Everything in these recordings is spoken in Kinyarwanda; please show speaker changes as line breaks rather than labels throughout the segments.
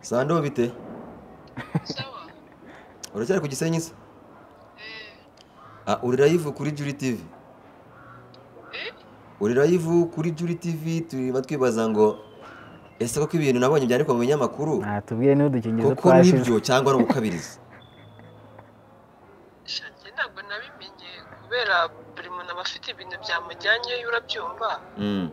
sando bite
sawa
uracyari ku gisenyi se
eh
Ah, uri live kuri juri tv
eh
uri live kuri juri tv turimo twibaza ngo ese koko ibintu nabonye byandikwa mu binyamakuru
nta tubwire n'udukingirizo
koko
twashize
nibyo cyangwa ari ugukabiriza
sha njye ntabwo nabimenye kubera buri muntu aba afite ibintu byamujyanyeyo urabyumva
Mm.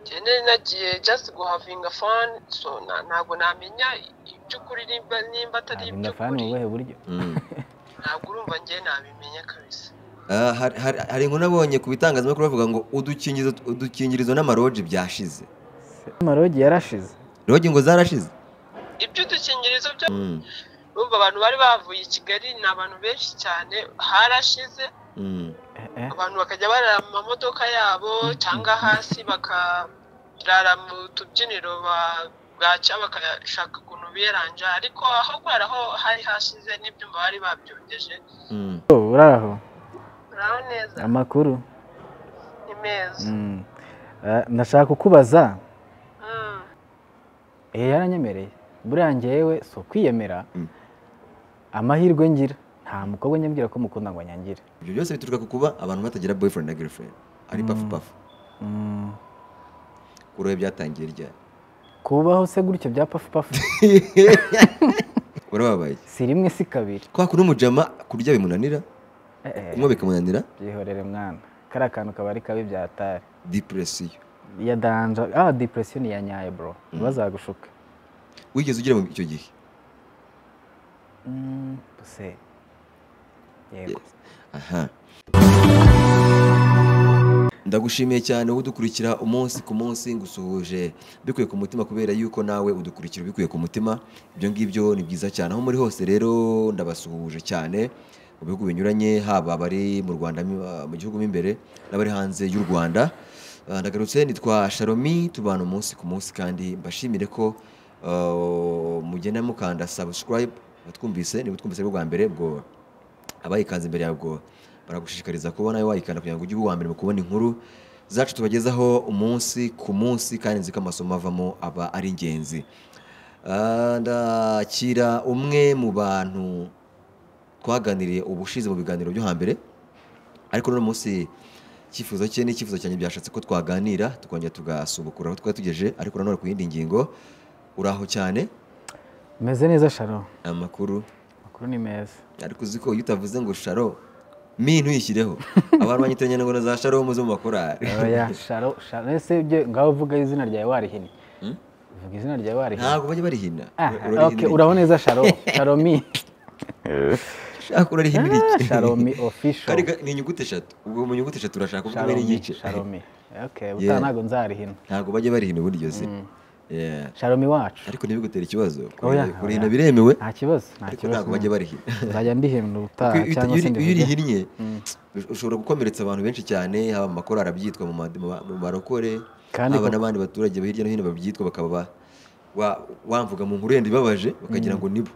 njye nari nagiye just guhavinga fun so na- ntabwo namenya iby'ukuri nimba nimba atari
ntabwo ndafana
iby'ukuri
ubuhe buryo
Mm.
ntabwo urumva njye nabimenya kabisa
Ah, hari- hari hari inkuru nabonye ku bitangazamakuru bavuga ngo udukingirizo udukingirizo n'amaroji byashize
amarogi yarashize
rogi ngo zarashize
iby'udukingirizo byo
Mm.
urumva abantu bari bavuye i kigali ni abantu benshi cyane harashize
Mm.
Eh, eh.
abantu bakajya barara mu mamodoka yabo cyangwa hasi bakarara mu tubyiniro ba- bwaca bakashaka ukuntu biyeranja ariko aho kubera aho hari hashize n'ibyuma bari babyongeje
Mm.
Oh, uraho
uraho neza
amakuru
ni meza
Mm. Eh, ndashaka kukubaza
Mm.
eh yaranyemereye buriya njyewe si ukwiyemera
Mm.
amahirwe ngira nta mukobwa nyambwira ko mukunda ngo anyangire
ibyo byose bituruka ku kuba abantu batagira boyfriend na girlfriend ari pafu pafu
Mm.
kuri wowe byatangiye ryari
kubaho se gutyo bya pafupafu
urababaye
si rimwe si kabiri
kwa kuno umujama kurya bimunanira
Eh, eh.
kunywa bikamunanira
byihorere mwana kariya kantu kaba ari kabi byatari
depresiyo
ya danja ah depression ya nyayo bro ntibazagushuke
wigeze ugera mu icyo gihe
Mm, se yego
aha ndagushimiye cyane wowe udukurikira umunsi ku munsi ngusuhuje bikuye ku mutima kubera yuko nawe udukurikira ubikuye ku mutima ibyo ngibyo ni byiza cyane aho muri hose rero ndabasuhuje cyane mu bihugu binyuranye haba abari mu rwanda mu- mu gihugu mo imbere n'abari hanze y'u rwanda Ah, ndagarutse nitwa sharomi tubana umunsi ku munsi kandi mbashimire ko ah, mugenda mukanda subscribe batwumvise niba utwumvise bwo bwa mbere ubwo abayikanze imbere yabwo baragushishikariza kuba nawe wayikanda kugira ngo ujye uba uwa mbere mu kubona inkuru zacu tubagezaho umunsi ku munsi kandi nzi ko amasomo avamo aba ari ingenzi Ah, ndakira umwe mu bantu twaganiriye ubushize mu biganiro byo hambere ariko n'uno munsi icyifuzo cye n'icyifuzo cyanjye byashatse ko twaganira tukongera tugasubukura aho twari tugejeje ariko nanone ku yindi ngingo uraho cyane
meze neza sharo
amakuru
amakuru ni meza
ariko uzi ko iyo utavuze ngo sharo mi ntuyishyireho abantu banyitiranya ngo na za sharo muze mu makorari
oya sharo sharo ese ibyo ngaho uvuga izina ryawe warihina
Hmm?
uvuga izina ryawe warihina
ntabwo bajya barihina
Ah,
Urarihina
okay,
iki?
uraho neza sharo sharomi
Shaka urarihina iki?
sharomi official
Kari ga- ni inyuguti eshatu ubwo mu nyuguti eshatu urashaka ubwo ubwo
sharomi
n'igice
sharomi okay
Yeah.
ubutaha ntabwo nzarihina
ntabwo bajya barihina ubundi iryo zina Yeah.
sharomi wacu
ariko ntibigutere ikibazo
Oya,
Kurihina- kurihina
oya.
biremewe
nta kibazo nta
ariko
kibazo
ntabwo bajya barihina
nzajya ndihimba ubutaha
Kuko iyo uta-
cyangwa se
iyo iyo
ndivuge
urihinnye ushobora gukomeretsa abantu benshi cyane haba mu makorari abyitwa mu ma- mu ma- mu marokore
Kandi
haba
koko-
n'abandi baturage hirya no hino babyitwa bakaba ba- wa- wamvuga mu nkuru yenda ibabaje bakagira ngo nibo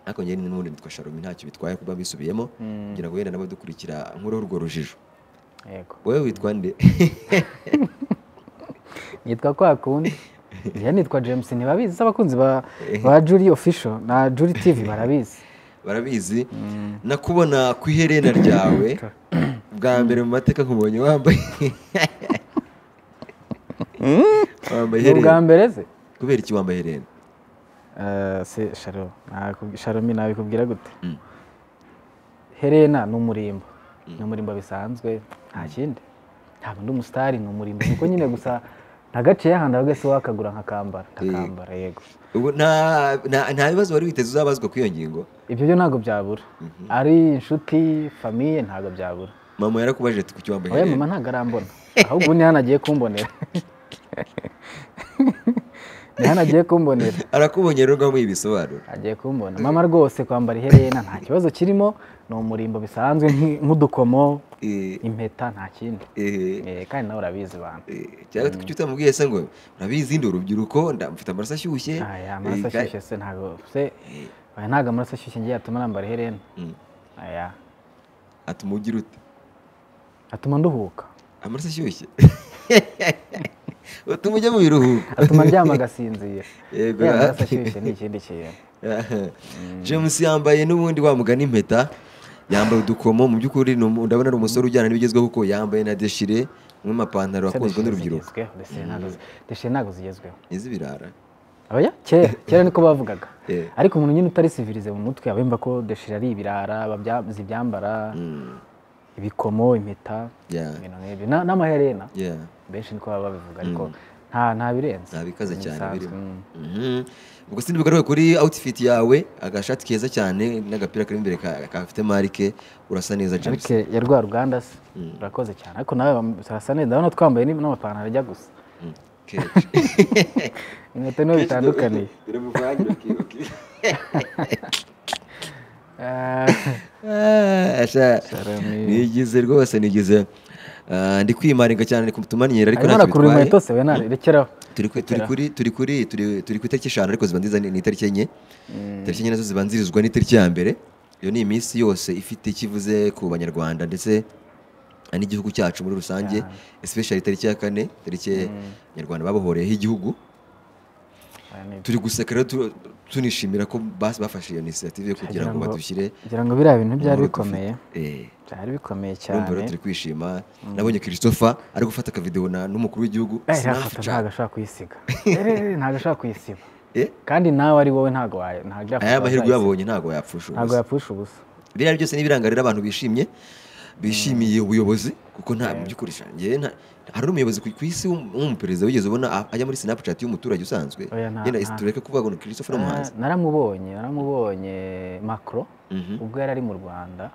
ariko njyewe n'ubundi nitwa sharomi ntacyo bitwaye kuba mbisubiyemo kugira ngo wenda n'abadukurikira nkureho urwo rujijo
yego
wowe witwa nde
nitwa kwa kundi njyewe nitwa james ntibabizi se abakunzi ba ba juri official na juri tv barabizi
barabizi nakubona ku iherena ryawe bwa mbere mu mateka nkubonye wambaye wambaye
ni ubwa
iherena
mbere ze
kubera iki wambaye iherena
Eh, se sharo nakubwi- sharomi nabikubwira gute herena ni umurimbo ni umurimbo bisanzwe nta kindi ntabwo ndi umusitari ni umurimbo kuko nyine gusa ntagaciye ahandi ahubwo se wakagura nkakambara ndakambara yego
ubu nta nta- nta bibazo wari witeze uzabazwa kuri iyo ngingo
ibyo byo ntabwo byabura ari inshuti famiye ntabwo byabura
mama yarakubajije ati kuki wambaye
oya
iherena
mama ntabwo arambona ahubwo ubu ni hano agiye kumbonera ni hano agiye kumbonera
arakubonye rero ngo amuhe ibisobanuro
agiye kumbona mama rwose kwambara iherena nta kibazo kirimo ni umurimbo bisanzwe nk'i- nk'udukomo
Eh,
impeta nta kindi
eh,
Eh, kandi nawe urabizi bantu
eh, cyangwa kuki utamubwiye se ngo urabizi ndi urubyiruko nda- mfite amaraso ashyushye
aya amaraso
eh, ka-
ashyushye se ntabwo se oya, ntabwo amaraso ashyushye ngiye yatuma nambara iherena
Mm.
aya
atuma ugira ute
atuma nduhuka
amaraso ashyushye utuma ujya mu biruhuko
atuma aryama agasinzira
yego
yaba ashyushye ni ikindi kintu
james yambaye n'ubundi wamugana impeta yambaye udukomo mu by'ukuri ni umu- ndabona ari umusore ujyana n'ibigezweho kuko yambaye na deshire mu mapantaro akunzwe n'urubyiruko
deshe ntabwo zigezweho
iz'ibirara
Oya, kera kera niko bavugaga
Eh.
ariko umuntu nyine utari sivirize mu mutwe aba yumva ko deshe ari ibirara babya- zibyambara
Mm,
ibikomo impeta
yeah,
ibintu nk'ibyo Na- n'amaherena
yeah.
benshi niko baba babivuga ariko nta nta birenze
nta bikaze
Ni
cyane
bisanzwe,
birimo
mm.
Mhm. ubwo sindi bugaruke kuri outfit yawe agashati keza cyane n'agapira kari imbere ka- gafite marike urasa neza james
ariko ya rwa ruganda se urakoze cyane ariko nawe bam- sarasa neza ndabona twambaye n'im- n'amapantaro ajya gusa
Mm, kenshi.
inkweto niho bitandukaniye
biramuvangira ukibuka.
Ah.
Ah, sha.
Sharami.
nigize rwose nigize Ah, ndi kwimaringa cyane ndi kutumanyira ariko
arimo
ntacyo
arakurura
bitwaye.
inkweto se we narekeraho
turi ku- turi kuri turi kuri turi- turi ku itariki eshanu ariko ziba nziza ni ni itariki enye itariki enye nazo zibanzirizwa n'itariki ya mbere iyo ni iminsi yose ifite icyo ivuze ku banyarwanda ndetse n'igihugu cyacu muri rusange especially itariki ya kane itariki abanyarwanda babohoreyeho igihugu turi guseka rero tu- tunishimira ko basi bafashe iyo inisiyative yo kugira ngo badushyire
kugira ngo biriya bintu byari
muri dufite.
bikomeye
Eh,
byari bikomeye cyane
urumva rero turi kwishima nabonye christopher ari gufata akavidewo na- n'umukuru w'igihugu
Eh, iriya foto
Snapchat.
ntabwo ashobora kuyisiga Eh, ntabwo ashobora kuyisiba
Eh,
kandi nawe ari wowe ntabwo wayo ntabwo iriya foto
aya mahirwe
wazayisiba.
yabonye ntabwo yapfusha
ntabwo
ubusa.
yapfusha ubusa
biriya byose ni ibirangarira abantu bishimye bishimiye ubuyobozi kuko nta mu by'ukuri sha, njyewe nta- hari n'umuyobozi ku ku isi w'um- w'umuperezida wigeze ubona a- ajya muri snapchat y'umuturage usanzwe
Oya, nta-
yenda
nta.
tureke kuvuga ngo ni christopher
Na-
umuhanzi
naramubonye naramubonye macro
Mhm.
ubwo yari ari mu rwanda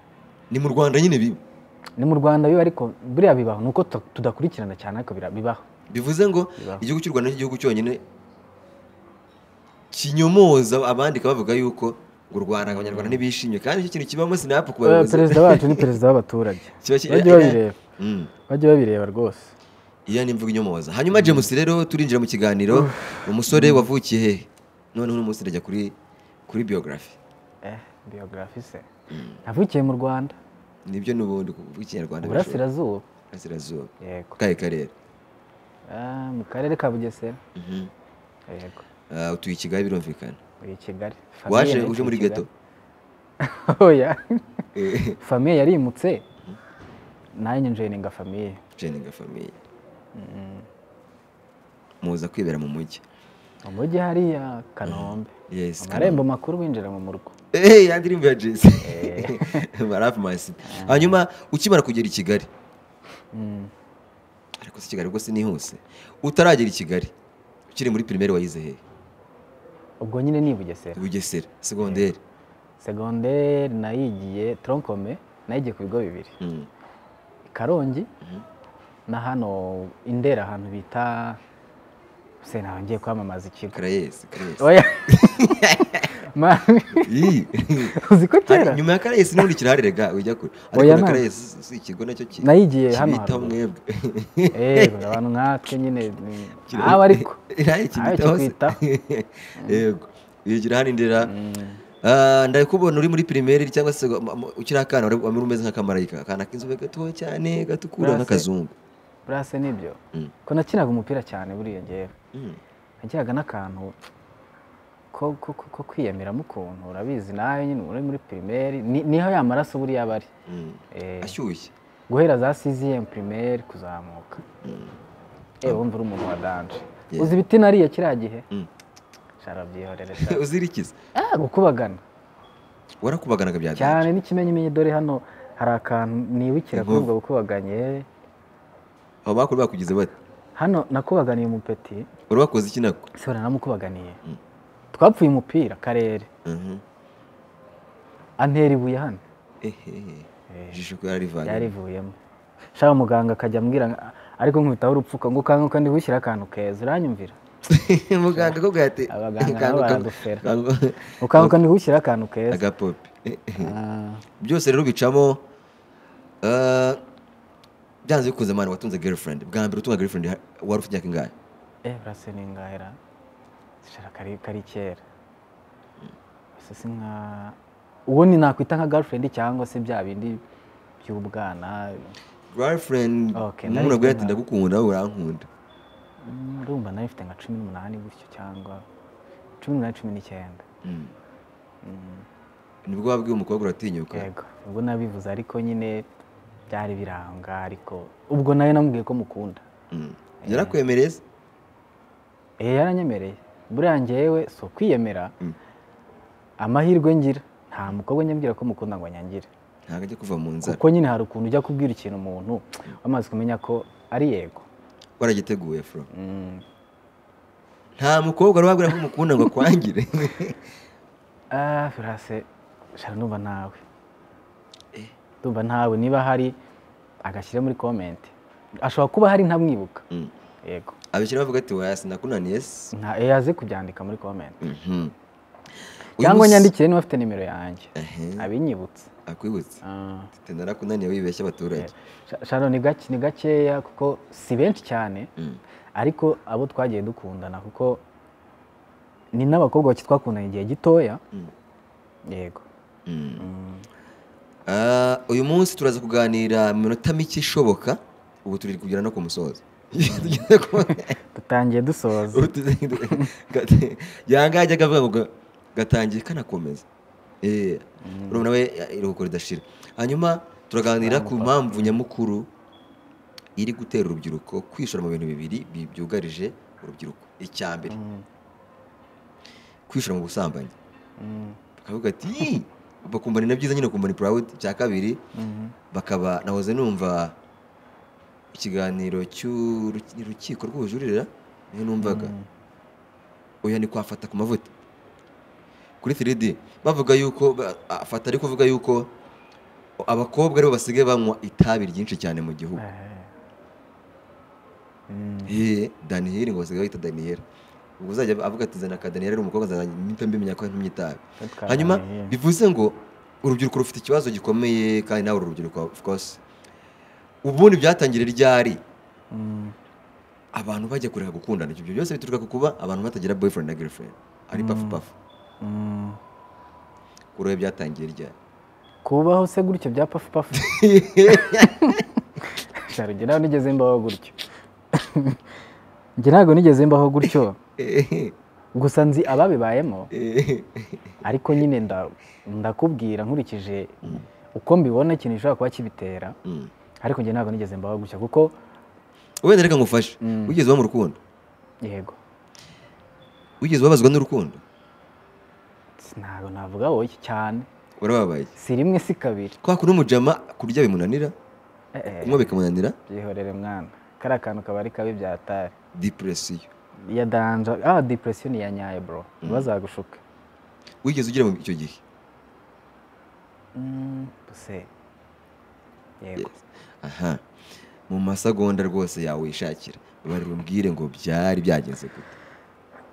ni mu rwanda nyine bi-
ni mu rwanda biba ariko biriya bibaho ni uko tu- tudakurikirana cyane ariko bira- bibaho
bivuze ngo
Bibaho.
igihugu cy'u rwanda n'igihugu cyonyine kinyomoza abandika bavuga yuko u rwanda abanyarwanda ntibishimye kandi icyo kintu kibamo sinapu ku
Eh,
bayobozi
perezida wacu ni perezida w'abaturage
Kiba ki-
bajye babireba
Mm.
bajye babireba rwose
iyo ni imvugo inyomoza hanyuma james rero turinjira mu kiganiro umusore wavukiye hehe noneho uno munsi ndajya kuri kuri biyogarafi
eh biogarafi se navukiye mu rwanda
nibyo n'ubundi kuvuga ikinyarwanda birashoboka.
burasirazuba
burasirazuba
yego
kahe karere
Ah, mu karere ka bugesera
Mhm.
yego
Ah, utuye i kigali birumvikana
uri i kigali Famille
waje
yari
uje
i
muri
Kigali.
geto
oya
Eh,
famiye yarimutse nanjye njeninga famiye
jeninga famiye muza kwibera mu mujyi
mu mujyi hariya kanombe
Yes,
amarembo makuru winjira mu murwa
Eh, ya ndirimbo ya jesi marafu masi hanyuma ukimara kugera i kigali
Mm.
ariko si kigali ubwo sinihuse utaragera i kigali ukiri muri pirimeri wayize hehe
ubwo nyine ni i bugesera
bugesera segonderi
segonderi nayigiye tronkome nayigiye ku bigo bibiri
Mm.
i karongi
Mhm.
na hano indera ahantu bita se nawe ngiye kwamamaza ikigo
karayesi karayesi
oya mami
Ii.
uzi ko kera
Hari- nyuma ya karayesi n'ubundi kirarerega ujya kure
Oya,
ariko na
nta-
karayesi si- si ikigo nacyo ki-
Nayigiye hano
kibitaho
haruguru.
mwebwe
yego abantu nkatwe nyine ni- aba ariko
Nayo kibitaho se.
kikwitaho.
yego yigira hano indera Ah, ndakubona uri muri pirimeri cyangwa se wa- mu- ukiri akana wari wari umeze nk'akamarayika akana k'inzobe gatoya cyane gatukura
Burase.
nk'akazungu
burase nibyo
Mm.
ko nakinaga umupira cyane buriya ngewe
Mm.
nagiraga n'akantu ko, ko, ko, ko kwiyamiramo ukuntu urabizi nawe nyine uri muri pirimeri ni, niho ya maraso buriya aba ari
Mm.
Eh,
ashyushye
guhera za siziyemu pirimeri kuzamuka yewe wumva uri umuntu wa danje
Yeah.
uzi ibiti nariye kiriya gihe
Mm.
shara byihorere shara
uzirikiza
Ah, gukubagana
warakubaganaga bya byinshi.
cyane n'ikimenyimenyi dore hano hari akantu nibukira kuri ubwo bukubaganye
abo bakuru bakugize bate
hano nakubaganiye umupeti
wari wakoze iki nako
se uranamukubaganiye
Mm.
twapfuye umupira karere
Mhm.
antera ibuye hano
ehehe ijisho ko yarivanye
yarivuyemo shaka muganga akajya ambwira nga- ariko nkubitaho urupfuka ngo ukanguka ndi gushyira akantu keza uranyumvira
muganga ko bwate
Abaganga nabo
Kanguka-
baradufera.
kanguka-
ukanguka ndi gushyira akantu keza
agapopi
Ah,
byose rero bicamo ah, byanze bikunze mwana watunze girlfriend bwa mbere utunga girlfriend ha- wari ufite imyaka ingahe
eh burase ni ngahera zishara kari kari kera Ese si nka uwo ni nakwita nka girlfriend cyangwa se bya bindi by'ubwana
girlfriend
Okay,
umuntu abwira
ndabikunda.
ati ndagukunda wowe urankunda
ndumva nawe mfite nka cumi n'umunani gutyo cyangwa cumi n'umunani cumi n'icyenda
Mm. nibwo wabwiye umukobwa uratinyuka
yego ubwo nabivuze ariko nyine byari biranga ariko ubwo nawe namubwiye ko mukunda
Mm. yarakwemereye se?
eh yaranyemereye buriya ngewe si ukwiyemera
Mm.
amahirwe ngira nta mukobwa nyabwira ko mukunda ngo anyangire
ntabwo ajya kuva mu nzara
kuko nyine hari ukuntu ujya kubwira ikintu umuntu wamaze kumenya ko ari yego
waragiteguye fro
Mm.
nta mukobwa wari wabwira ko umukunda ngo akwangire
Ah, Firase shara ndumva ntawe ndumva ntawe niba hari agashyira muri komenti ashobora kuba hari ntamwibuka
Mm.
yego
abishyira bavuga ati waya sinakunaniye se
nta yaze kubyandika muri komenti
Mhm. Uyu
cyangwa
munsi-
nyandikire niba afite nimero yanjye
Ehe,
abinyibutse
akwibutse
Ah,
ati narakunaniye wibeshya abaturage
Sha- shara ni gake- ni gakeya kuko si benshi cyane
Mm.
ariko abo twagiye dukundana kuko ni n'abakobwa bake twakundana igihe gitoya
Mm.
yego
Mm.
Mm.
Ah, uyu munsi turaza kuganira mu minota mike ishoboka ubu turi kugera no ku musozo Tugeze ku-
dutangiye dusoza
Ubu tuzi- gate- yanga ajya akavuga ngo ga- gatangiye kanakomeza Eh, urabona we ya- iruhuko ridashira hanyuma turaganira ku mpamvu nyamukuru iri gutera urubyiruko kwishora mu bintu bibiri bi- byugarije urubyiruko icya mbere
Mm.
kwishora mu busambanyi
Mm.
bakavuga ati "Ih!" bakumva ni na byiza nyine ukumva ni purawudi icya kabiri
Mhm.
bakaba nahoze numva ikiganiro cy'urukiko rw'ubujurira niyo numvaga
Mm.
oya ni kwafata ku mavuta kuri 3D bavuga yuko ba- afata ari kuvuga yuko abakobwa aribo basigaye banywa itabi ryinshi cyane mu gihugu
Eh. Mm.
Eh, daniyeli ngo basigaye bahita daniyeli ubwo uzajya avuga ati zana ka daniyeli ari umukobwa azajya mpita mbimenya ko ntumye itabi
Twaganiriye.
hanyuma bivuze ngo urubyiruko rufite ikibazo gikomeye kandi nawe uru rubyiruko of course ubundi byatangire ryari
Mm.
abantu bajya kureka gukundana ibyo byose bituruka ku kuba abantu batagira boyfriend na girlfriend ari pafu pafu
Mm.
kuri we byatangiye ryari
kubaho se gutyo bya pafu pafu Cyaro, njye nawe nigeze mbaho gutyo njye ntabwo nigeze mbaho gutyo
Eh,
gusa nzi ababibayemo
eh,
ariko nyine nda- ndakubwira nkurikije uko mbibona ikintu gishobora kuba kibitera
mm.
ariko njye ntabwo nigeze mbaho gutyo kuko
wenda reka ngufashe
Mm.
wigeze uba mu rukundo
yego
wigeze ubabazwa n'urukundo
ntabwo navuga wowe cyane
urababaye
si rimwe si kabiri
kwa kuno umujama kurya bimunanira
Eh, eh,
kunywa bikamunanira
byihorere mwana kariya kantu kaba ari kabi byatari
depresiyo
ya danja ah depression ya nyayo bro bazagushuka
wigeze ugera mu icyo gihe
Mm, se yego
aha mu masegonda rwose yawe wishakira bari bumbwire ngo byari byagenze gute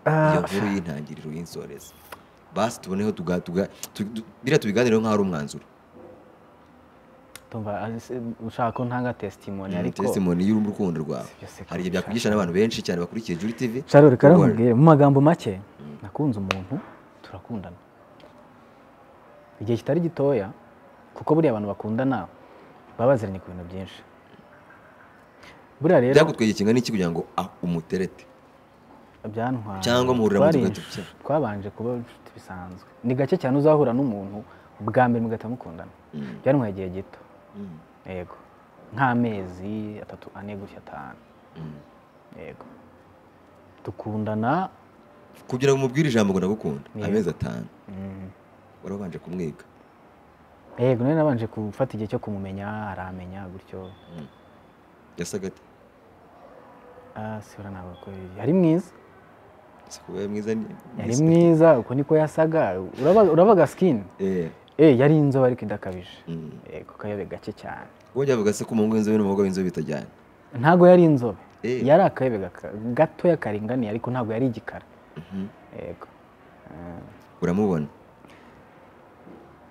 iyo
Ah,
nkuru y'intangiriro y'insorezi basi tuboneho tuga tuga tu- tu- biriya tubiganireho nk'aho ari umwanzuro
tumva ah, se- ushaka ko ntanga testimony
Mm,
ariko
testimony y'urukundo rwawe
Si byose
hari igihe
kabisa.
byakwigisha n'abantu benshi cyane bakurikiye juri tv
sharo reka
Don't worry.
nkubwire mu magambo make nakunze umuntu turakundana igihe kitari gitoya kuko buriya abantu bakundana baba baziranye ku bintu byinshi buriya rero
byagutwegeye kingana n'iki kugira ngo ah, umuterete
byantwara
Cyangwa muhurira mu
Twari
tugahita tujya.
twabanje kuba inshuti bisanzwe ni gake cyane uzahura n'umuntu ubwa mbere mugahita mukundana byantwaye igihe gito
Mm.
yego nk'amezi atatu ane gutya atanu yego dukundana
kugira ngo umubwire ijambo ngo ndagukunda
Yego.
amezi atanu
mm,
warabanje kumwiga
yego nari nabanje gufata igihe cyo kumumenya aramenya gutyo
yasaga ate
Ah, sibura ntabwo ko yari mwiza
ese kuba yari mwiza ni
yari mwiza uko niko yasaga uraba- urabaga sikini
Eh,
eh yari inzobe ariko idakabije
mm.
yego akayobe gake cyane
wongera bavuga se ko umuhungu w'inzobe n'umukobwa w'inzobe bitajyana
ntabwo yari inzobe
Eh.
yari akayebe gaka- gatoya karinganiye ariko ntabwo yari igikara
Mhm.
yego Eh,
uramubona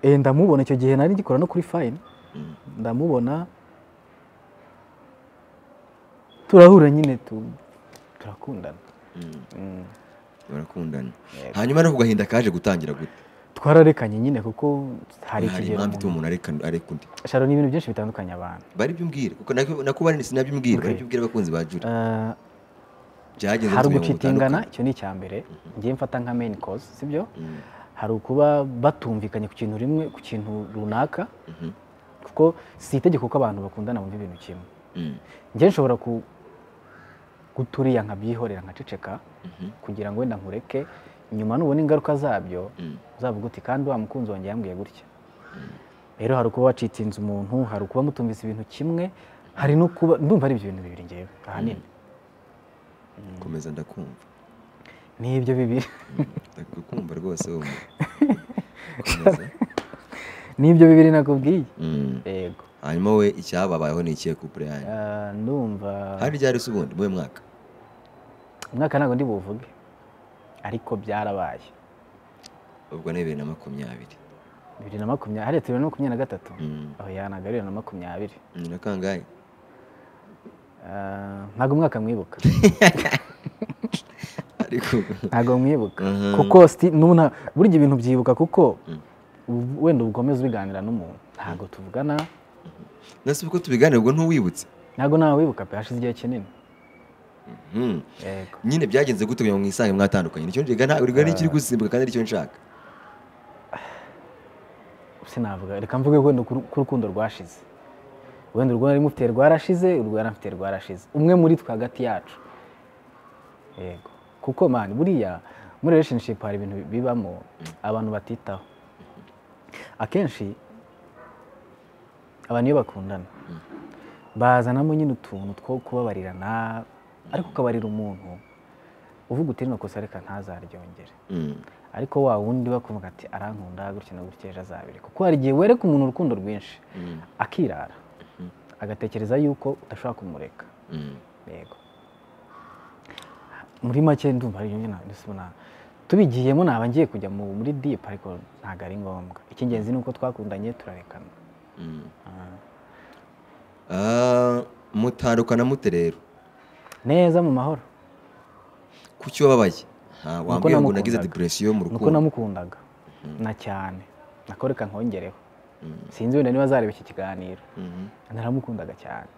eh, ndamubona icyo gihe nari ngikora no kuri fayini
Mm.
ndamubona turahura nyine tu- turakundana
Mm.
Mm.
barakundana
Yego.
hanyuma no ku gahinda kaje gutangira gute
twararekanye nyine kuko hari
hari
ikigero
impamvu ituma
umuntu-
umuntu areka areka undi
sharo ni ibintu byinshi bitandukanye abantu
bari byumbwira kuko nako nako bari sinabyumbwira
Okay.
bari byumbwira abakunzi ba juri
Eh,
byageze
hari
mu bintu
ugucitingana
bitandukanye.
icyo ni icya mbere ngiye mfata nka main cause sibyo
Mm,
hari ukuba batumvikanye ku kintu rimwe ku kintu runaka
mhm,
kuko si itegeko ko abantu bakundana bumva ibintu kimwe
mm,
njye nshobora ku- guturiya nkabyihorera nkaceceka
mhm,
kugira ngo wenda nkureke nyuma nubona ingaruka zabyo
mm,
uzavuga uti kandi wa mukunzi wanjye yambwiye gutya rero hari ukuba wacitinze umuntu hari ukuba mutumvise ibintu kimwe hari no kuba ndumva ari ibyo bintu bibiri ngewe ahanini
komeza ndakumva
ni ibyo bibiri
ndakumva rwose wowe komeza
ni ibyo bibiri nakubwiye
Mm.
yego
hanyuma we icyababayeho ni ikihe kupure yanyu
Ah, ndumva
hari ryari se ubundi muwe mwaka
umwaka ntabwo ndi buvuge ariko byarabaye
ubwo ni bibiri na makumyabiri
bibiri na makumyabiri hariya tubiri na makumyabiri na gatatu
Mm.
aho yanaga bibiri na makumyabiri
ni na kangahe
Ah, ntabwo umwaka mwibuka
ariko
ntabwo mwibuka
Mhm.
kuko sti- n'ubu nta- burya ibintu byibuka kuko u- wenda ukomeza ubiganira n'umuntu ntabwo tuvugana
nase uko tubiganira ubwo ntuwibutse
ntabwo nawe wibuka pe hashize igihe kinini
Mm.
yego
nyine byagenze gute kugira ngo mwisange mwatandukanye nicyo njiga nta urigana n'ikiri gusimbuka kandi aricyo nshaka
sinavuga reka mvuge wenda ku- ko urukundo rwashize wenda urwo nari mufite rwarashize urwo yari amfite rwarashize umwe muri twe hagati yacu yego kuko mani buriya muri relationship hari ibintu bibamo abantu batitaho akenshi abantu iyo bakundana bazanamo nyine utuntu two kubabarirana ariko ukabarira umuntu uvuga uti rino kosa reka ntazaryongere
Mm.
ariko wa wundi bakumva ati arankunda gutya na gutya ejo azabiri kuko hari igihe wereka umuntu urukundo rwinshi
Mm.
akirara agatekereza yuko udashobora kumureka
Mm.
yego muri make ndumva ari nyine ndisubona tubigiyemo naba ngiye kujya mu- muri deep ariko ntabwo ari ngombwa icy'ingenzi ni uko twakundanye turarekana
Mm.
Ah.
Ah, mutandukana mute rero
neza mu mahoro
kuki wababaye Ah, wambwiye ngo nagize
namukundaga.
depresiyo mu
nuko
rukundo
namukundaga na cyane nako reka nkongereho sinzi wenda niba azareba iki kiganiro
Mhm.
naramukundaga cyane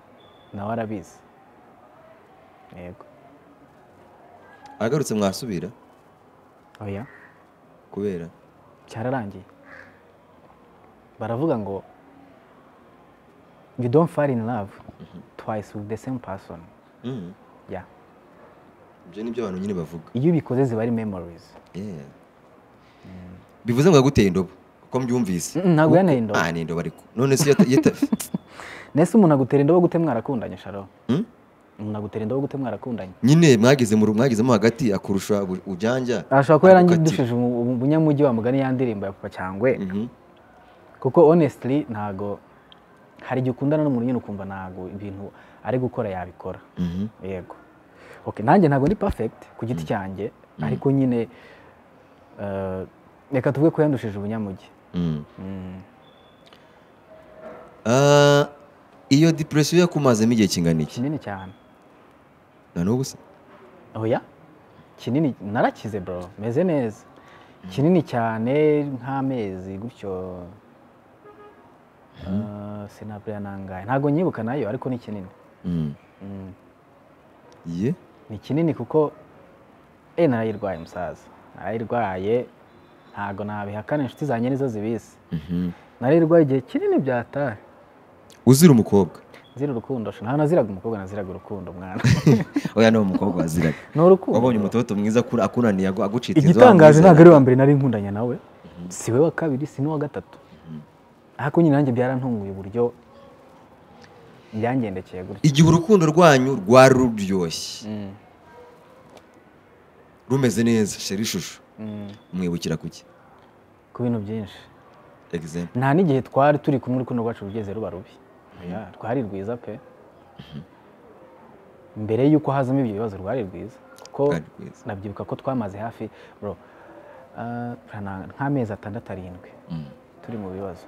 nawe arabizi yego
agarutse mwasubira
oya
kubera
cyararangiye baravuga ngo you don't fall in love twice with the same person
Mm.
ya
ibyo ni byo abantu nyine bavuga
iyo ubikoze ziba ari memories
Yeah. bivuze ngo yaguteye indobo ko mbyumvise
Mm, ntabwo yanteye indobo.
ah ni indobo ariko none se yata- yata-
nese umuntu agutera indobo gute mwarakundanye sharo
Mm?
umuntu agutera indobo gute mwarakundanye
nyine mwageze mu mwagezemo hagati akurusha ubu- ujanja
arashobora kuba
agukatira.
yarangidushije ubunyamujyi wa mugani ya ndirimbo ya papa cyangwe
Mhm.
kuko honestly ntabwo hari igihe ukundana n'umuntu nyine ukumva ntabwo ibintu ari gukora yabikora
Mhm.
yego okay nanjye ntabwo ndi perfect ku giti cyanjye ariko nyine eh, reka tuvuge ko yandushije ubunyamujyi
Mm. Ah, iyo depresiyo yakumazemo igihe kingana iki
kinini cyane
na n'ubu se
oya kinini narakize bro meze neza kinini cyane nk'amezi gutyo eh, sinabura nangahe ntabwo nyibuka nayo ariko ni kinini
Mm.
Mm.
ye
ni kinini kuko e narayirwaye musaza narayirwaye ntabwo nabihakana inshuti zanjye nizo zibizi
Mhm.
narayirwaye igihe kinini byatahe
uzira umukobwa
nzira urukundo sha ntabwo naziraga umukobwa naziraga urukundo mwana
oya ni umukobwa waziraga
ni urukundo
wabonye umutoto mwiza akura- akunaniye agu- agucitse inzu
igitangaje
wamwizera.
ntabwo ari uwa mbere nari nkundanye nawe si we wa kabiri si n'uwa gatatu ariko nyine nanjye byarantunguye uburyo byangendekeye gutya
igihe urukundo rwanyu rwari ruryoshye
Mm,
rumeze neza sheri ishusho
mm.
mwibukira kuki
ku bintu byinshi
example
nta n'igihe twari turi kumwe urukundo rwacu rugeze ruba rubi Oya, rwari rwiza pe mbere y'uko hazamo ibyo bibazo rwari rwiza kuko
Rwari rwiza.
nabyibuka ko twamaze hafi bro ah, prana- nk'amezi atandatu arindwi
Mm.
turi mu bibazo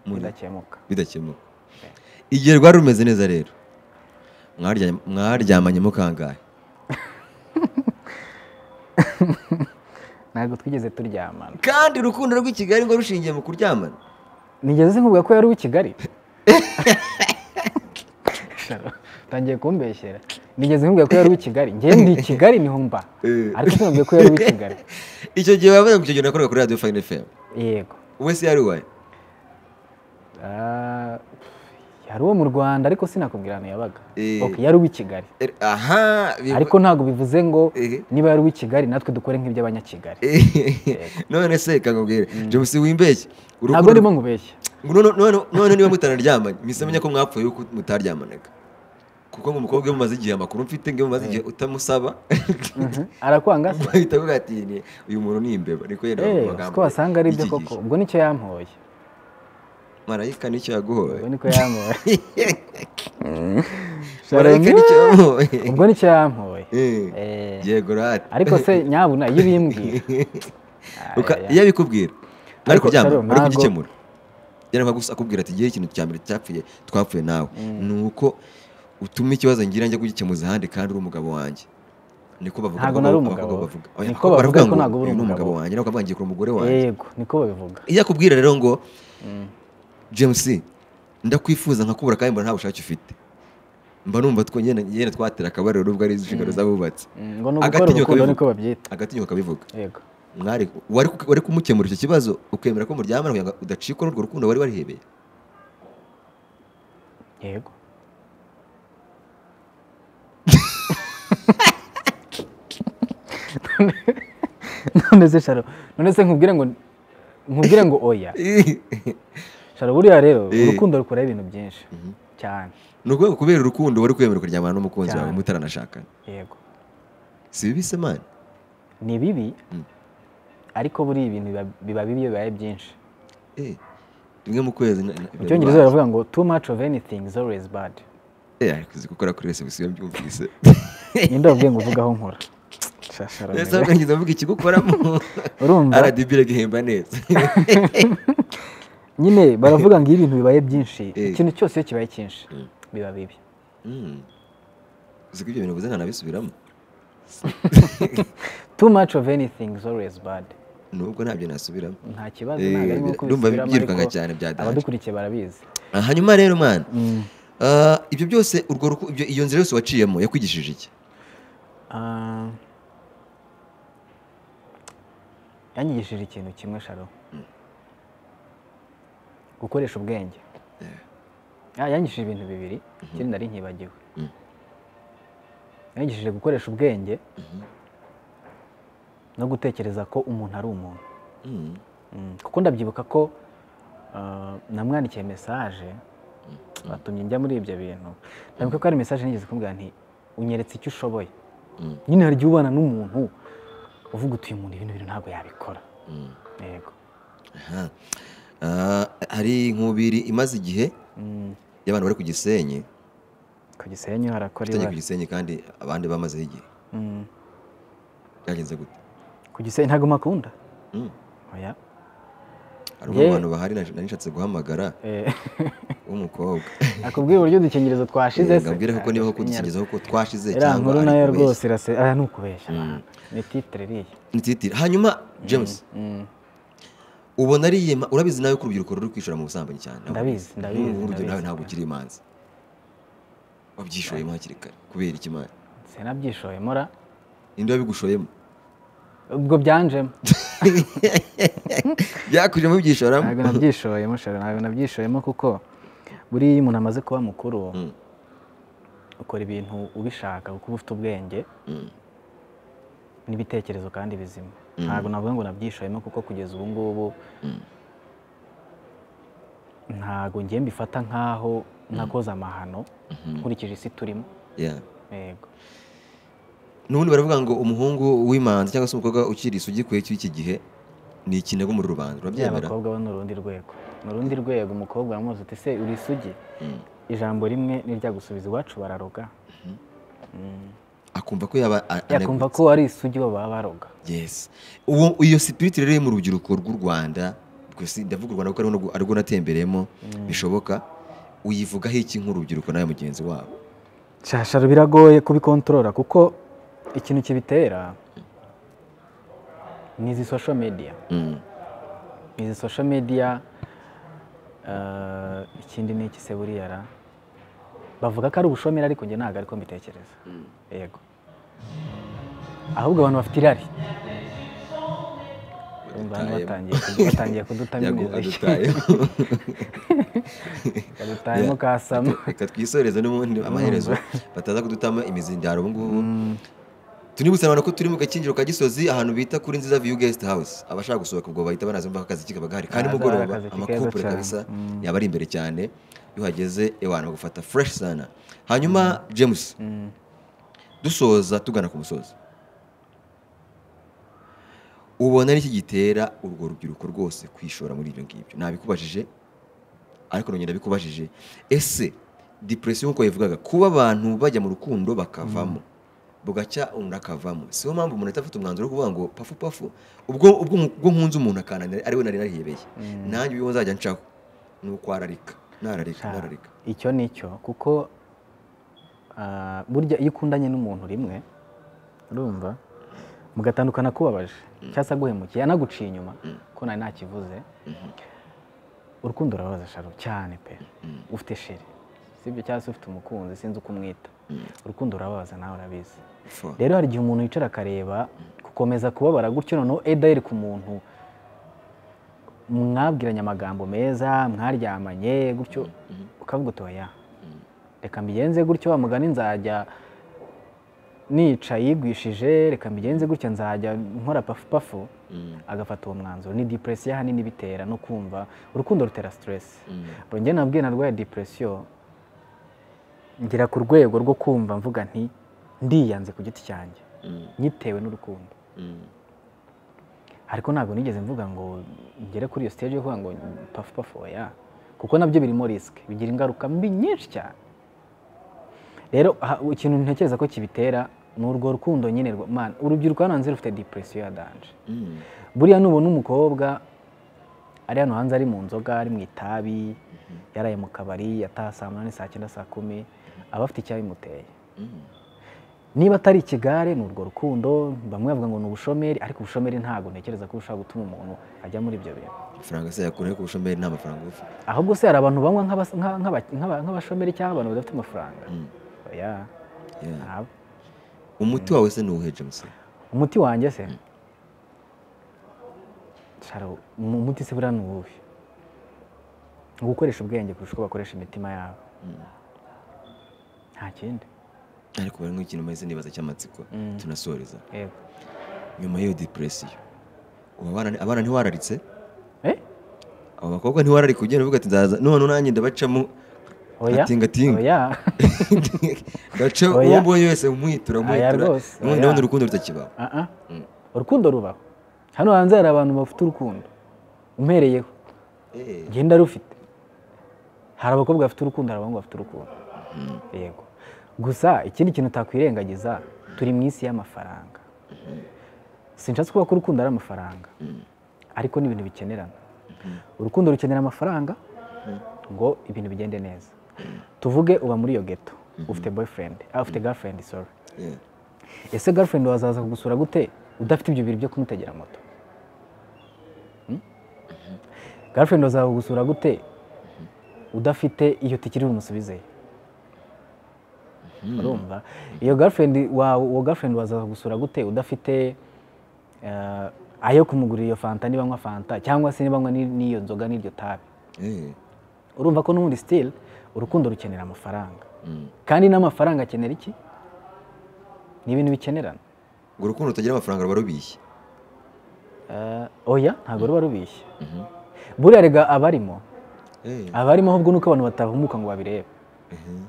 Muri-
bidakemuka
bidakemuka igihe rwari rumeze neza rero mwarya- mwaryamanye mukangahe
ntabwo twigeze turyamana
kandi urukundo rw'i kigali ngo rushingiye mu kuryamana
nigeze nkubwira ko yari uw'i kigali Sharo, utangiye kumbeshyera nigeze nkubwira ko yari uw'i kigali njyewe ndi i kigali niho mba
Eh.
ariko sinambwiye ko yari uw'i kigali
icyo gihe wavuga ngo icyo gihe nakoraga kuri radiyo fayini fayini
yego
wowe se yari uwaye
Ah, yari uwo mu rwanda ariko sinakubwira ahantu yabaga
Eh.
Ok, yari uw'i kigali
Er- aha bivu-
ariko ntabwo bivuze ngo
Eh.
niba yari uw'i kigali natwe dukore nk'iby'abanyakigali
none se kakubwire james wimbeshye
ntabwo ndimo ngubeshya
Ngo none- none- none niba mutanaryamanye mpise menya ko mwapfuye yuko mutaryamanaga kuko nk'umukobwa iyo mumaze igihe amakuru mfite ngo iyo mumaze igihe utamusaba
Mhm. arakwanga se
bahita avuga ati "Ni- uyu muntu ni imbeba niko yenda
Eh,
bavuga
siko wasanga ari byo
iki
koko
gihe.
ubwo nicyo yampoye
marayika nicyo yaguhoye
ubwo niko yampoye
marayika nicyo yaguhoye
ubwo nicyo yampoye
Eh,
Eh,
yego rati
ariko se nyabuna iyo ubimbwira
Uka-
Aya,
iyo abikubwira ari
Ariko
kuryama
Sharon,
ari
ntabwo-
kugikemura yari gusa akubwira ati igihe ikintu cya mbere cyapfuye twapfuye nawe ni uko utuma ikibazo ngira njya kugikemuza ahandi kandi uri umugabo wanjye niko bavuga
Ntabwo
abakobwa-
nari umugabo
abakobwa
we.
bavuga Oya,
Niko
abakobwa
bavuga
baravuga
ko
ngo,
ntabwo uri
"Uyu ni
umugabo
umugabo wanjye nawe ukavuga ngiye kuri umugore wanjye
yego niko babivuga
iyo akubwira rero ngo james ndakwifuza nkakubura kandi mbona nta bushake ufite mba numva two nyine nyine twatera akabariro n'ubwo ari inshingano z'abubatsi
Mm, ngo ni ugukora
Agatinyuka
urukundo
bivuga.
niko babyita
agatinyuka akabivuga
yego
mwari wari ku- wari kumukemura icyo kibazo ukemera ko muryamana kugira ngo udacikwa n'urwo rukundo wari warihebeye
yego none se sharo none se nkubwire ngo nkubwire ngo oya sharo buriya rero
Eh.
urukundo rukora ibintu byinshi
Mhm.
cyane
ni ukuvuga kubera urukundo wari kwemera kuryamana n'umukunzi wawe
Cyane.
mutaranashakana
yego
si bibi se mani
ni bibi
Mm.
ariko buriya ibintu biba- biba bibi iyo bibaye byinshi
Eh, rimwe mu kwezi na- na-
mu cyongereza baravuga ngo too much of anything is always bad
Eh, ariko uzi gukora kuri wese bisiba mbyumvise
ninde wabwiye ngo uvuge aho nkora Sha- Sharo,
ndetse bakangiza bavuga ikigukoramo
Urumva?
rdb iragihemba neza
nyine baravuga ngo iyo ibintu bibaye byinshi
Eh.
ikintu cyose iyo kibaye cyinshi biba bibi
Mm. uzi ko ibyo bintu ubuze ntanabisubiramo
too much of anything is always bad
nubwo ntabyo nasubiramo
nta kibazo
Eh,
ntabwo arimo
ndumva
kubisubiramo
byirukanga
ariko
cyane bya dahaje.
abadukurikiye barabizi
Ah, hanyuma rero mwana ah, ibyo byose urwo ruku- ibyo- iyo nzira yose waciyemo yakwigishije iki
Ah, yanyigishije ikintu kimwe sharo gukoresha ubwenge Ah, yanyigishije ibintu bibiri ikindi nari nkibagiwe
Mm.
yanyigishije gukoresha ubwenge no gutekereza ko umuntu ari umuntu
Mm.
Mm, kuko ndabyibuka ko ah, namwandikiye mesaje batumye njya muri ibyo bintu ndabuka ko hari mesaje nigeze kumbwira nti unyeretse icyo ushoboye
Mm.
nyine hari igihe ubana n'umuntu uvuga uti uyu muntu ibintu bintu ntabwo yabikora
Mm.
yego
Aha. Ah, hari inkubiri imaze igihe
Mm,
y'abantu bari ku gisenyi
ku gisenyi harakora
tujya ku
ibara
gisenyi kandi abandi bamazeho igihe
Mm,
byagenze gute
ku gisenyi ntabwo makunda
Mm.
oya
hari umwe mu
Yeah.
bantu bahari nari nari nshatse guhamagara
Eh,
w'umukobwa
akubwiye uburyo udukingirizo twashize
Eh, ngabwire kuko niba koko dusingizaho ko twashize
iriya nkuru
ari
nayo
kubeshya.
rwose irase aya ni ukubeshya
Mm.
ni titire iriya
Ni titiri. hanyuma james
Mm.
ubona ari yema urabizi nawe ko urubyiruko ruri kwishora mu busambanyi cyane
Ndabizi, ndabizi,
Nk'ubu urubyiruko nawe
ndabizi.
ntabwo ukiri imanzi wabyishoyemo hakiri kare kubera iki mani
sinabyishoyemo ra
ninde wabigushoyemo
ubwo byanjemo
byakujemo byishoramo
ntabwo nabyishoyemo shara ntabwo nabyishoyemo kuko buriya iyo umuntu amaze kuba mukuru
Mm.
ukora ibintu ubishaka kuko uba ufite ubwenge
Mm.
n'ibitekerezo kandi bizima
Mm.
ntabwo navuga ngo nabyishoyemo kuko kugeza ubu ngubu
Mm.
ntabwo ngiye mbifata nk'aho nakoze amahano
Mhm.
nkurikije isi turimo
Yeah.
yego
n'ubundi baravuga ngo umuhungu w'imanzi cyangwa se umukobwa ukiri isugi kwe cy'iki gihe ni ikinegu muri rubanda urabyemera
abakobwa bo ni urundi rwego ni urundi rwego umukobwa uramuzi uti se uri isugi
Mm.
ijambo rimwe nirya gusubiza iwacu bararoga Mm.
akumva ko yaba a-
yakumva
anegutse.
ko ari isugi bo baba baroga
yes uwo iyo spirit rero iri mu rubyiruko rw'u Rwanda ubwo si- ndavuga u Rwanda kuko ariho nubwo- arirwo natembereyemo bishoboka uyivugaho iki nk'urubyiruko nawe mugenzi wabo
shasharo biragoye kubikontorora kuko ikintu kibitera ni izi social media
Mm.
izi social media eh, ikindi ni iki se buriya ra bavuga ko ari ubushomeri ariko njye ntabwo ariko mbitekereza yego ahubwo abantu bafite irari urumva hano batangiye batangiye kudutamiriza
adutayeho
badutayemo kasama
reka twisoreze n'ubundi amaherezo bataza kudutama imizindaro ubu ngubu tunibutsa abantu ko turi mu gakinjiro ka gisozi ahantu bita kuri nziza view guest house abashaka gusohoka ubwo bahita banaza bumva ko akazi kikaba gahari kandi
Aha,
mugoroba
akazi keza
amakopure
cyane.
kabisa
Mm.
yaba ari imbere cyane iyo uhageze ewana bagufata fresh sana hanyuma james
Mm.
dusoza tugana ku musozi ubona n'iki gitera urwo rubyiruko rwose kwishora muri ibyo ngibyo nabikubajije ariko nongera bikubajije ese depression nk'uko yabivugaga kuba abantu bajya mu rukundo bakavamo bugacya umuntu akavamo siyo mpamvu umuntu ahita afata umwanzuro wo kuvuga ngo pafu pafu ubwo ubwo ubwo nkunze umuntu akananira ari we nari narihebeye nanjye ibyo nzajya ncaho ni ukwararika nararika
Sha,
nararika
icyo ni cyo kuko ah, burya iyo ukundanye n'umuntu rimwe urumva mugatandukana akubabaje cyangwa se aguhemukiye anaguciye inyuma ko nari ntakivuze urukundo rurabaza sharo cyane pe ufite sheri sibyo cyangwa se ufite umukunzi sinzi uko umwita urukundo rurababaza nawe urabizi
Fo.
rero hari igihe umuntu yicara akareba gukomeza kubabara gutyo noneho edayiri ku muntu mwabwiranye amagambo meza mwaryamanye gutyo ukavuga uti oya reka mbigenze gutyo wa mugani nzajya nica yigwishije reka mbigenze gutya nzajya nkora pafu pafu
Mm,
agafata uwo mwanzuro ni depresiyo ahanini bitera no kumva urukundo rutera siteresi
mm,
njye nabwiye narwaye depresiyo ngera ku rwego rwo kumva mvuga nti ndiyanze ku giti cyanjye
mm,
nyitewe n'urukundo
mm.
ariko ntabwo nigeze mvuga ngo ngere kuri iyo stage yo kuvuga ngo pafu pafu oya kuko nabyo birimo risike bigira ingaruka mbi nyinshi cyane rero aha, ikintu ntekereza ko kibitera ni urwo rukundo nyine rwa- man urubyiruko hano hanze rufite depresiyo ya danje
Mm.
buriya nubona umukobwa ari hano hanze ari mu nzoga ari mu itabi yaraye mu kabari yataha saa munani saa cyenda saa kumi aba afite icyabimuteye
Mm.
niba atari ikigare ni urwo rukundo bamwe bavuga ngo ni ubushomeri ariko ubushomeri ntabwo ntekereza ko bushobora gutuma umuntu ajya muri ibyo bintu
amafaranga se yakura ku bushomeri nta mafaranga uba ufite
ahubwo se hari abantu banywa nk'abas- nka- nk'aba- nk'aba- nk'abashomeri cyangwa abantu badafite amafaranga
Mm.
oya
Yeah.
ntabwo
umuti wawe se ni uwuhe james
umuti wanjye se Shara, umu- umuti se buriya ni uwuhe ni ugukoresha ubwenge kurusha uko bakoresha imitima yabo nta kindi
ariko bari nk'ikintu maze nibaza cy'amatsiko
Mm.
tunasoreza
yego
nyuma y'iyo depresiyo ubu abana abana ntiwararitse
Eh?
abo bakobwa ntiwararika ugenda uvuga ati nzaza none nanjye ndabacamo
oya
Gatingatinga.
oya
gace
Oya.
uwo mbonye wese umwitura
Oya
umwitura
rwose,
none
oya.
ndabona urukundo rutakibaho
Ah, ah.
Mm.
urukundo rubaho hano hanze hari abantu bafite urukundo umpereyeho
Eh,
genda rufite hari abakobwa bafite urukundo hari abahungu bafite urukundo yego gusa ikindi kintu utakwirengagiza turi mu isi y'amafaranga sinshatse kuvuga ko urukundo ari amafaranga ariko ni ibintu bikenerana urukundo rukenera amafaranga ngo ibintu bigende neza tuvuge uba muri iyo geto ufite boyfriend ah, ufite girlfriend sorry
yeah.
ese girlfriend wazaza kugusura gute udafite ibyo bintu byo kumutegera moto Hmm? girlfriend wazaza kugusura gute udafite iyo tikiri bumusubizeyo urumva iyo girlfriend wawe uwo girlfriend wazaza kugusura gute udafite eh, ayo kumugurira iyo fanta niba anywa fanta cyangwa se niba anywa ni- n'iyo nzoga n'iryo tabi
Eh,
urumva ko n'ubundi still urukundo rukenera amafaranga
mm.
kandi n'amafaranga akenera iki ni ibintu bikenerana
ngo urukundo rutagira amafaranga ruba rubishye
Eh, oya ntabwo ruba rubishye buriya rega abarimo
Eh,
abarimo ahubwo nuko abantu batahumuka ngo babirebe
mhm.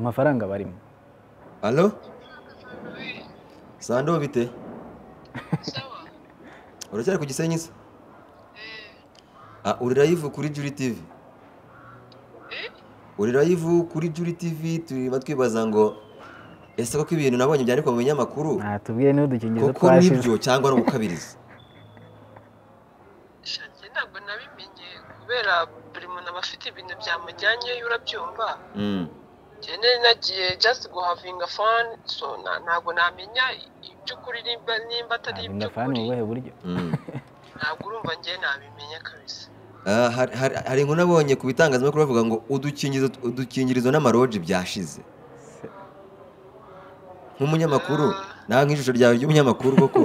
amafaranga barimo
alo sando bite
sawa
uracyari ku gisenyi se
Eh,
Ah, uri live kuri Juri TV.
eh,
Uri live kuri Juri TV turimo twibaza ngo ese koko ibintu nabonye byandikwa mu binyamakuru
tubwiye n'udukingirizo
koko nibyo cyangwa no gukabiriza.
sha, njye ntabwo nabimenye kubera buri muntu aba afite ibintu byamujyanyeyo urabyumva
Mm.
njyewe nagiye just guhavinga fone so na- ntabwo namenya iby'ukuri nimba nimba atari
ntabwo
iby'ukuri
indafani mu buhe buryo
Mm.
ntabwo urumva njye nabimenya kabisa
Ah, hari- hari hari inkuru nabonye ku bitangazamakuru bavuga ngo udukingirizo udukingirizo n'amaroji byashize nk'umunyamakuru nawe nk'ijisho ryawe ry'umunyamakuru koko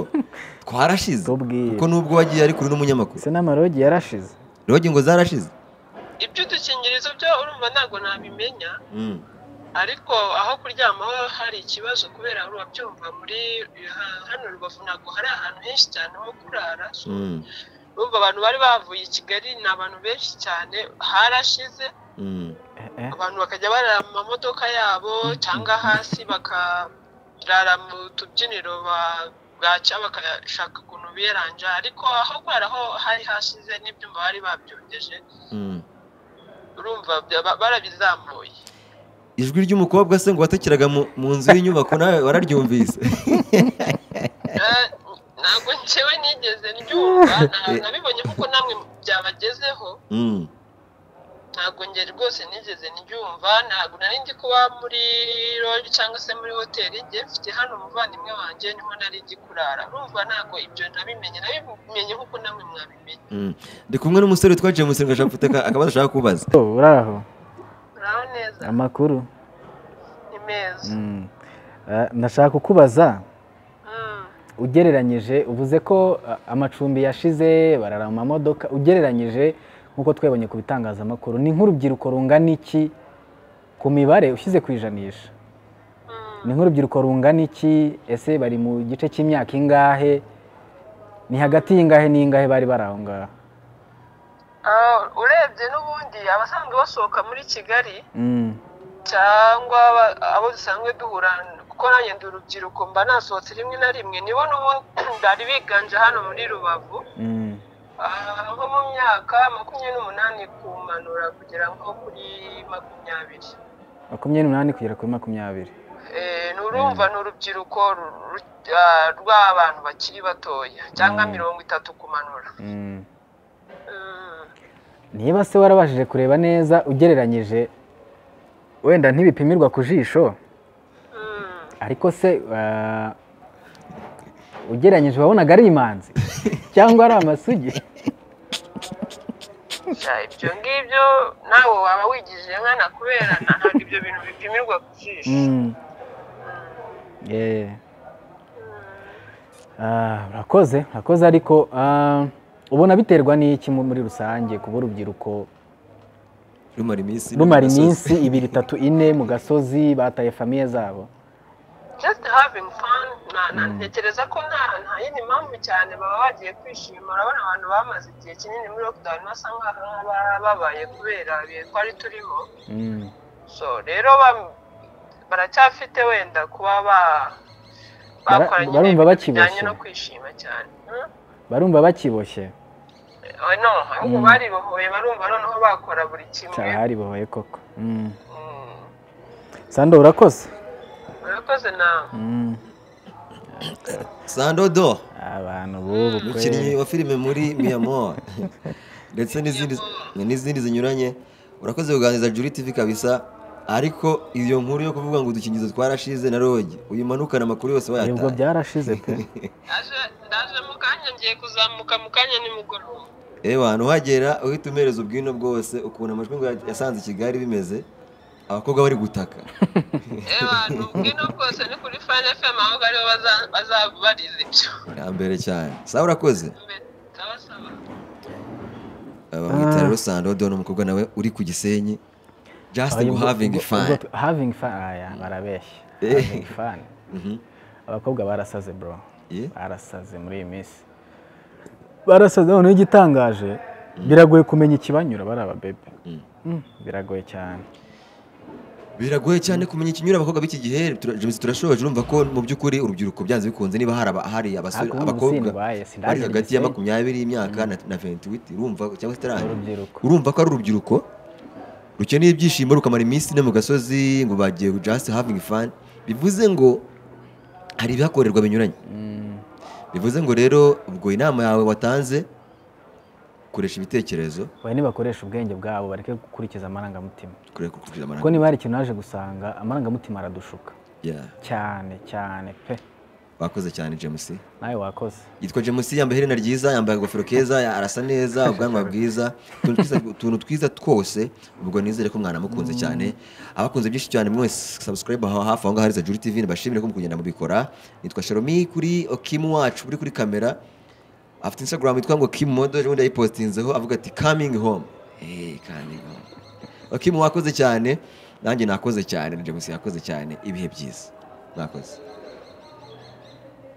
twarashize
Tubwire.
kuko nubwo wagiye ari kure n'umunyamakuru
ese n'amarogi yarashize
rogi ngo zarashize
iby'udukingirizo byo urumva ntabwo nabimenya
Mm.
ariko aho kuryama ho hari ikibazo kubera urabyumva muri ha- hano rubavu ntabwo hari ahantu henshi cyane ho kurara so
Mm.
urumva abantu bari bavuye i kigali ni abantu benshi cyane harashize
Mm.
Eh, eh.
abantu bakajya barara mu mamodoka yabo cyangwa hasi bakarara mu tubyiniro ba- bwaca bakashaka ukuntu biyaranja ariko aho kubera ho hari hashize n'ibyumba bari babyongeje
Mm.
urumva bya- barabizamuye
ijwi ry'umukobwa se ngo watakiraga mu mu nzu y'inyubako nawe wararyumvise
Eh, ntabwo ncewe nigeze ryumva na- nabibonye kuko namwe byabagezeho
Mm.
ntabwo ngeri rwose nigeze ndyumva ntabwo nari ndi kuba muri loji cyangwa se muri hoteli njye mfite hano umuvandimwe wanjye niho nari ndi kurara urumva ntabwo ibyo nabimenye nabimenye nk'uko namwe mwabimenye
Mm. ndi kumwe n'umusore witwa James ngo ashaka gufite aka- akabazo ashaka kubaza
Oh, uraho
uraho neza
amakuru
ni meza
Mm. Eh, ndashaka kukubaza
Mm.
ugereranyije uvuze ko eh, amacumbi yashize barara mu mamodoka ugereranyije nk'uko twabonye ku bitangazamakuru ni nk'urubyiruko rungana iki ku mibare ushyize ku ijanisha
Mm.
ni nk'urubyiruko rungana iki ese bari mu gice cy'imyaka ingahe ni hagati y'ingahe n'ingahe bari bari aho ngaho
Ah, urebye n'ubundi abasanzwe basohoka muri kigali
Mm.
cyangwa aba- abo dusanzwe duhura kuko nanjye ndi urubyiruko mba nasohotse rimwe na rimwe nibo n'ubundi bari biganje hano muri rubavu
Mm.
Ah, nko mu myaka makumyabiri n'umunani kumanura kugera nko kuri makumyabiri
makumyabiri n'umunani kugera kuri makumyabiri
Eh, ni urumva ni urubyiruko ru- ru- ah, rw'abantu bakiri batoya cyangwa
Mm.
mirongo itatu kumanura
Mm.
Mm.
niba se warabashije kureba neza ugereranyije wenda ntibipimirwa ku jisho
Mm.
ariko se eh, ugereranyije wabonaga ari imanzi cyangwa ari amasugi
Ya, ibyo ngibyo nawe waba wigije nkana kubera ntabwo ibyo bintu bipimirwa ku jisho
Mm. Yeah. Ah, urakoze urakoze ariko ah, ubona biterwa n'iki mu- muri rusange kuba urubyiruko
rumara iminsi
rumara
n'agasozi.
iminsi ibiri itatu ine mu gasozi bataye famiye zabo
just having fun na- na- ntekereza ko nta nta yindi mpamvu cyane baba bagiye kwishima urabona abantu bamaze igihe kinini muri lockdown basa nkaho babaye kubera ibihe twari turimo
Mm.
so rero ba- baracyafite wenda kuba ba-
Bara-
bakora nyine
barumva
ibintu
bakiboshye.
bijyanye no kwishima cyane Hmm?
barumva bakiboshye
Eh, no ahubwo
Mm.
baribohoye barumva noneho bakora buri kimwe
cyaba haribohoye koko
Mm.
Mm. sando urakoze
urakoze nawe
Mm.
Sando Do
abantu b'ubu
umukinnyi
kweli
wa filime muri miyamo ndetse n'izindi n'izindi zinyuranye urakoze kuganiriza juri tv kabisa ariko iyo nkuru yo kuvuga ngo udukingirizo twarashize na rogi uyimanukana amakuru yose
nibwo
wayataye
byarashize pe
Ndaje- ndaje mu kanya ngiye kuzamuka mu kanya nimugoroba
ewa ntuhagera uhita umereza ubwino bwose ukuntu amajwi ngo yasanze i kigali bimeze abakobwa bari gutaka
abantu ubwino bwose ni kuri fani fm aho ariho bazaba barize ibyo
ya mbere cyane sawa urakoze
ndabasaba
bamwita rero sando do ni umukobwa nawe uri ku gisenyi just
Ubwo-
go having
ubwo-
fun
ubwo- having fun aya barabeshya
Eh.
having fun
Mhm.
abakobwa barasaze bro
Yeah.
barasaze muri iyi minsi barasaze noneho igitangaje biragoye kumenya ikibanyura bari ababebe Mm, biragoye cyane
biragoye cyane kumenya ikinyura abakobwa b'iki gihe tura- James turashoboje urumva ko mu by'ukuri urubyiruko byanze bikunze niba hari aba- hari abasore
Ariko ubu
abakobwa
sindwaye, sindagera
bari hagati ya
igisenge.
makumyabiri y'imyaka na- na venti witi urumva cyangwa se itaranga
urubyiruko
urumva ko ari urubyiruko rukeneye ibyishimo rukamara iminsi ine mu gasozi ngo bagiye just having fun bivuze ngo hari ibihakorerwa binyuranye
Mm,
bivuze ngo rero ubwo inama yawe watanze koresha ibitekerezo
oya nibakoresha ubwenge bwabo bareke gukurikiza amarangamutima
kure kukurikiza
kuko
amarangamutima
niba hari ikintu naje gusanga amarangamutima aradushuka
Yeah.
cyane cyane pe
wakoze cyane james
nawe wakoze
yitwa james yambaye iherena ryiza yambaye agofero keza arasa neza ubwanwa bwiza utuntu twiza- utuntu twiza twose ubwo nizere ko mwanamukunze cyane abakunze byinshi cyane mwese subscribe aho hafi aho ngaho hariza juri tv ndabashimire ko muri kugenda mubikora nitwa sharomi kuri okimu wacu uri kuri kamera afite instagram yitwa ngo kim modo ejo bundi yayipostinzeho avuga ati coming home hey, coming home okimu wakoze cyane nanjye nakoze cyane na james yakoze cyane ibihe byiza mwakoze